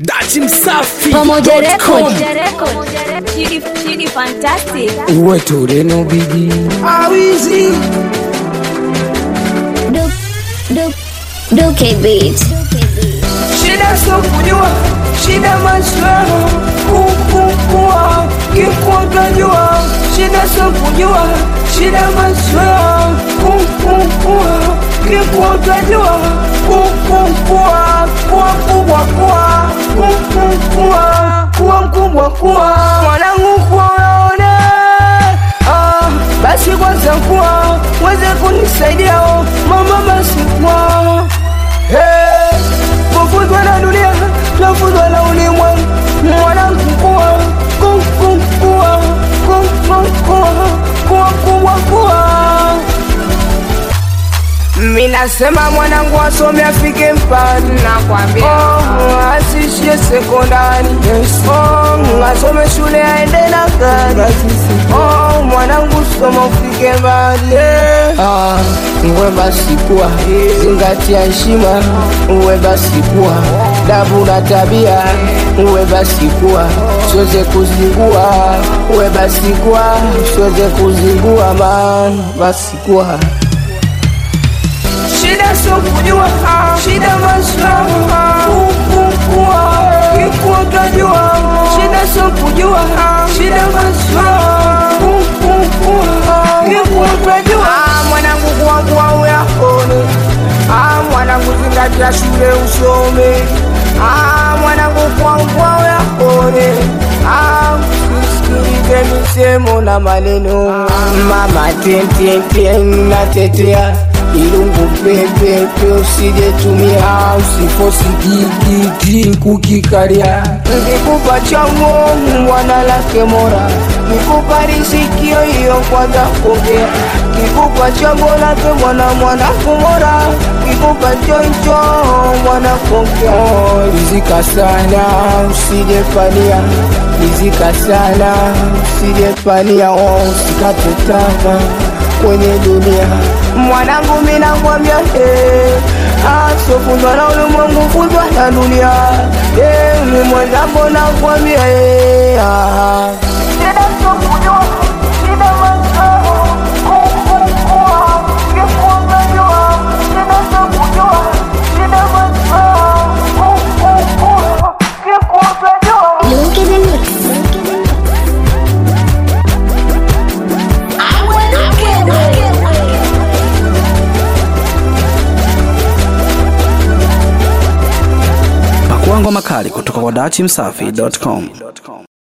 Dati Msafi Pamoja dot com. Record. Chidi, Chidi Fantastic. uwe tureno bigi awizi Duke, Duke, Duke Beat. Shida sio kujua, shida maswala kukukua kikutajua. Shida sio kujua, shida maswala kukukua kikutajua. Kukukua kuwa mkubwa kuwa kukukua kuwa mkubwa kuwa mwanangu kuwa unaona ah, basi kwanza kuwa weze kunisaidia oh, mama basi kuwa Hey, kufuzwa na dunia tafuzwa na ulimwengu mwanangu kuwa kukukua kukukua kuwa kubwa kuwa Minasema mwanangu asome afike mpani nakwambia, oh, asishie sekondari oh, asome shule aende na gari oh, mwanangu soma ufike mbali ah, uwe basi kuwa zingatia heshima, uwe basi kuwa dabu na tabia, uwe basi kuwa siweze kuzingua, uwe basi kuwa siweze kuzingua, man basi kuwa Shida sio kujua, shida maslaha kukukua kikutajua. Shida sio kujua, shida maslaha kukukua kikutajua. Ah, mwanangu kuwa kuwa uyakone, ah, mwanangu zingatia shule usome, ah, mwanangu kuwa kuwa uyakone, ah, usisikilize misemo na maneno. Mama tententen natetea ilungu pepepe usijetumia usifosi kikiki kukikaria nkikupa chango mwana lake mora kikupa risikio hiyo kwanza kuongea kikupa chango lake mwana mwana kumora kikupa choncho mwana kuongea rizika sana usijepania rizika sana usijepania usikate tamaa kwenye dunia mwanangu minakwambia hey, asofundwa na ulimwengu fundwa na dunia hey, ni mwenzangu nakwambia hey, ah. Shida sio kujua, shida mazao, kukukua, kikutajua. Shida sio kujua, shida mazao, kukukua, kikutajua. Duke the Mix. Pakuangwa makali kutoka kwa Dati Msafi dot com.